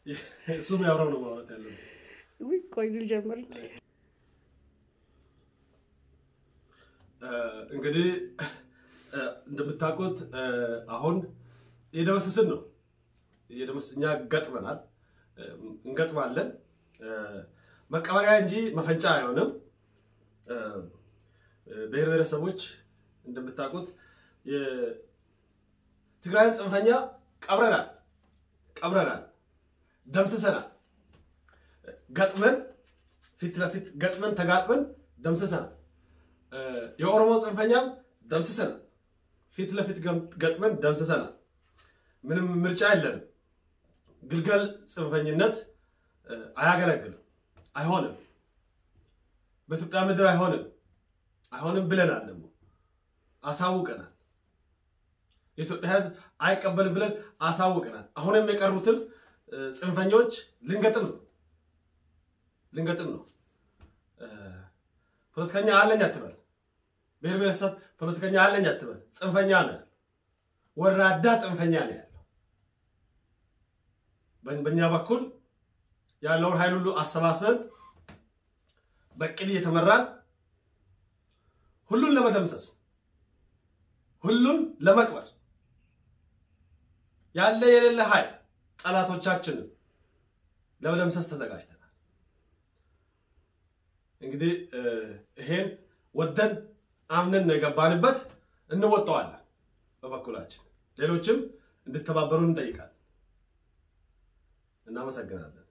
እሱም ያብረው ነው ማውራት ያለው። ውይ ቆይ ልጀምር። እንግዲህ እንደምታውቁት አሁን እየደመሰስን ነው። እኛ ገጥመናል፣ እንገጥማለን። መቀበሪያ እንጂ መፈንጫ አይሆንም። ብሔር ብሔረሰቦች እንደምታውቁት የትግራይን ጽንፈኛ ቀብረናል ቀብረናል፣ ደምስሰናል። ገጥመን ፊት ለፊት ገጥመን ተጋጥመን ደምስሰናል። የኦሮሞ ጽንፈኛም ደምስሰናል። ፊት ለፊት ገጥመን ደምስሰናል። ምንም ምርጫ የለንም። ግልገል ጽንፈኝነት አያገለግልም፣ አይሆንም። በኢትዮጵያ ምድር አይሆንም፣ አይሆንም ብለናል። ደግሞ አሳውቀናል። የኢትዮጵያ ሕዝብ አይቀበልም ብለን አሳውቀናል። አሁንም የቀሩትን ጽንፈኞች ልንገጥም ነው ልንገጥም ነው። ፖለቲከኛ አለኝ አትበል፣ ብሔር ብሔረሰብ ፖለቲከኛ አለኝ አትበል። ጽንፈኛ ነው ያለው፣ ወራዳ ጽንፈኛ ነው ያለው። በእኛ በኩል ያለውን ኃይል ሁሉ አሰባስበን በቅድ እየተመራን ሁሉን ለመደምሰስ ሁሉን ለመቅበር ያለ የሌለ ኃይል ጠላቶቻችንን ለመደምሰስ ተዘጋጅተናል። እንግዲህ ይሄን ወደን አምነን ነው የገባንበት፣ እንወጣዋለን። በበኩላችን ሌሎችም እንድተባበሩን እንጠይቃለን። እናመሰግናለን።